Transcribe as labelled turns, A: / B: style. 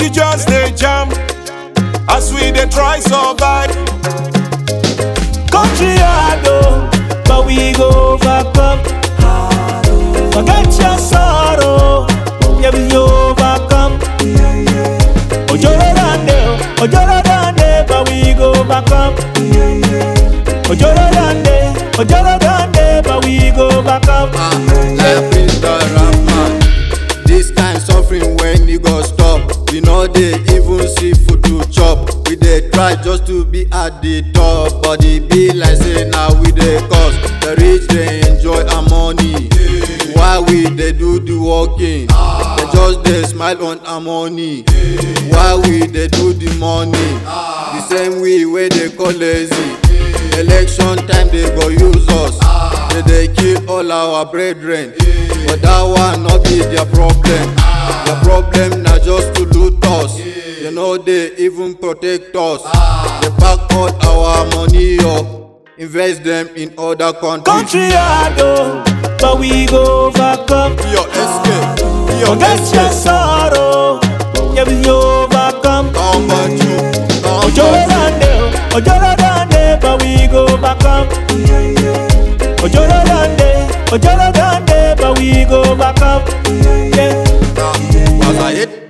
A: We just dey jam as we dey try survive.
B: Country hard oh, but we go overcome. Forget your sorrow, yeah we overcome. Ojoro dande, oh, ojoro dande, but we go overcome. Ojoro dande, ojoro dande, but we go overcome.
C: Life is the Rahman. This kind suffering when you go stop. We know they even see food to chop. We dey try just to be at the top, but it be like say now we dey cause. The rich dey enjoy our money, while we dey do the working. They just dey smile on our money, while we dey do the money. The same way wey dey call lazy. Election time they go use us. They dey kill all our brethren. But that one no be their problem. Their problem na just to loot us. They know they even protect us. They pack all our money up, invest them in other countries.
B: Country hard oh, but we go overcome.
C: Your escape, your
B: Forget your
C: escape.
B: sorrow, yeah we overcome.
C: Come on, you, come
B: Ojoro
C: on.
B: dande, oh, ojoro dande, but we go overcome. Ojoro dande, ojoro dande, but we go overcome. Yeah.
C: Was I it?